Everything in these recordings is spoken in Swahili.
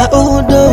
audo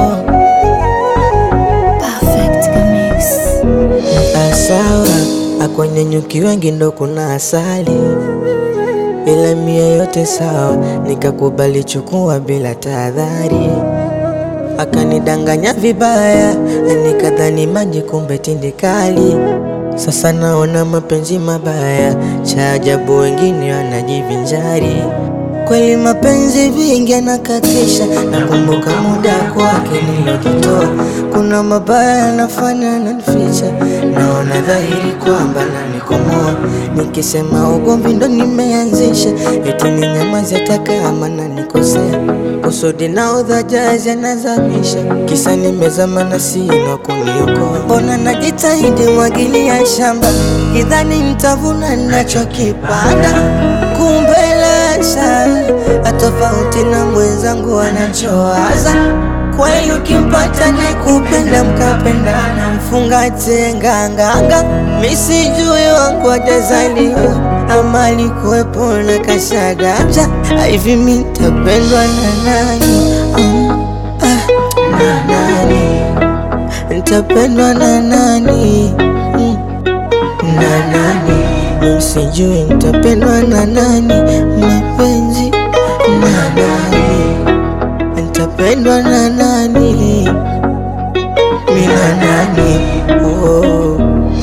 Perfect Mix. asawa akwenye nyuki wengi ndo kuna asali ila mia yote sawa nikakubali chukua bila tahadhari akanidanganya vibaya nikadhani maji kumbe tindikali sasa naona mapenzi mabaya cha ajabu wengine wanajivinjari kweli mapenzi vingi anakatisha nakumbuka muda kwake nilojitoa kuna mabaya yanafanya nanficha naona dhahiri kwamba nanikomoa nikisema ugomvi ndo nimeanzisha eti ni nyamazi hata kama nanikosea kusudi na udhajazi anazamisha kisa nimezama na sina kuniokoa mbona najitahidi mwagilia shamba kidhani nitavuna nachokipanda kumbe lasha atofauti na mwenzangu anachowaza kweli ukimpata ni kupenda mkapendana mfungate nganganga misijui wangu ajazaliwa ama alikuwepo na kashagaja hivi mitapendwa na nani Mm, ah, na nani nitapendwa na nani Mm, na nani msijui nitapendwa na nani mapenzi na nani nitapendwa na nani mina nani oh.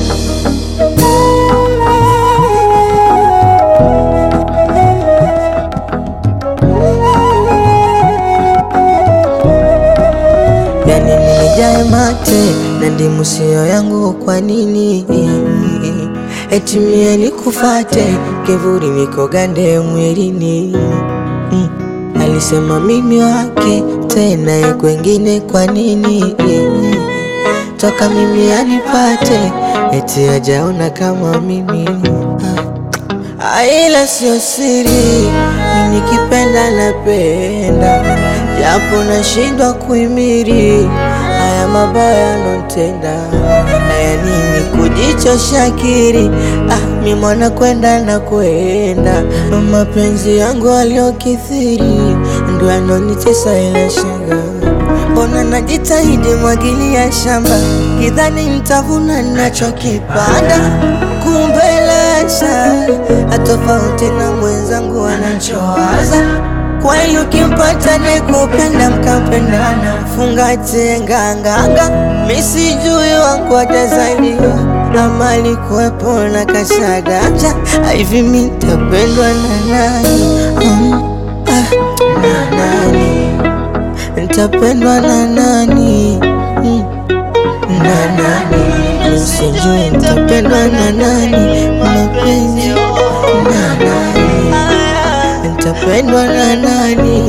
yani nijae mate na ndimu sio yangu kwa nini eti mie nikufate kivuli nikogande mwilini mm. alisema mimi wake tena ye kwengine kwa nini toka mimi anipate eti ajaona kama mimi Ah, ila sio siri, mimi nikipenda napenda, japo nashindwa kuimiri haya mabaya notenda. Haya nini kujichosha akili? Ah, mi mwana kwenda na kwenda, mapenzi yangu aliyokithiri ndo yanonitesa ila shanga Mbona najitahidi mwagilia shamba kidhani nitavuna nachokipanda, kumbe lasha atofauti na mwenzangu anachowaza. Kweli ukimpata ni kupenda mkapendana, fungate nganganga, misijui wangu atazaliwa ama alikuwepo na kashadaja, hivi mitapendwa na nani? Mm, ah, na nani nitapendwa na nani Mm, na nani nisijui nitapendwa na nani mapenzi na nani nitapendwa na nani